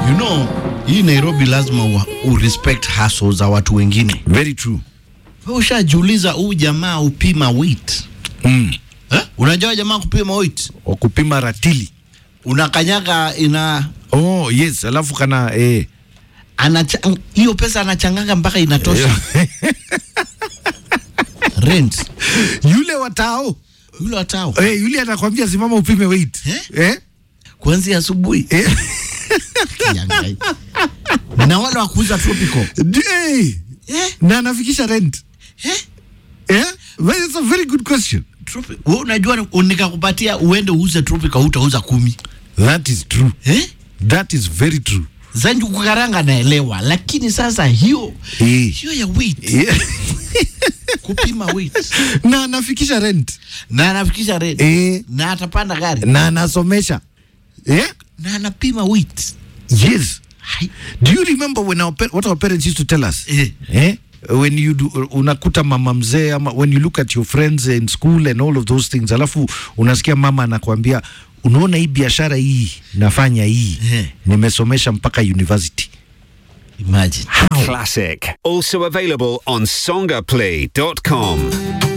You know, hii Nairobi lazima u, u respect hustle za watu wengine. Very true. Wewe ushajiuliza huyu jamaa upima weight? Mm. Eh? Unajua jamaa kupima weight? Wa kupima ratili. Unakanyaga ina Oh, yes, alafu kana eh. anacha- hiyo pesa anachanganga mpaka inatosha rent. Yule watao. Yule watao Eh, yule anakwambia simama upime weight. Eh? Eh? kuanzia asubuhi Eh? Kiangai. na wale wa kuuza tropical Eh. eh? Na anafikisha rent. Eh? Eh? Well, it's a very good question. Tropi- wewe unajua ni- nikakupatia uende uuze tropical utauza kumi That is true. eh? That is very true. zanju kukaranga naelewa lakini sasa hiyo Eh. hiyo ya weight Yeah. kupima weight na anafikisha rent. na anafikisha rent Eh. na atapanda gari Na anasomesha. Eh? na anapima weight Yes. Hai. Do you remember when our par- what our parents used to tell us? Eh. Eh? When you do, unakuta mama mzee ama when you look at your friends in school and all of those things, alafu unasikia mama anakuambia unaona hii biashara hii nafanya hii Eh. nimesomesha mpaka university. imagine Classic. Also available on songaplay.com.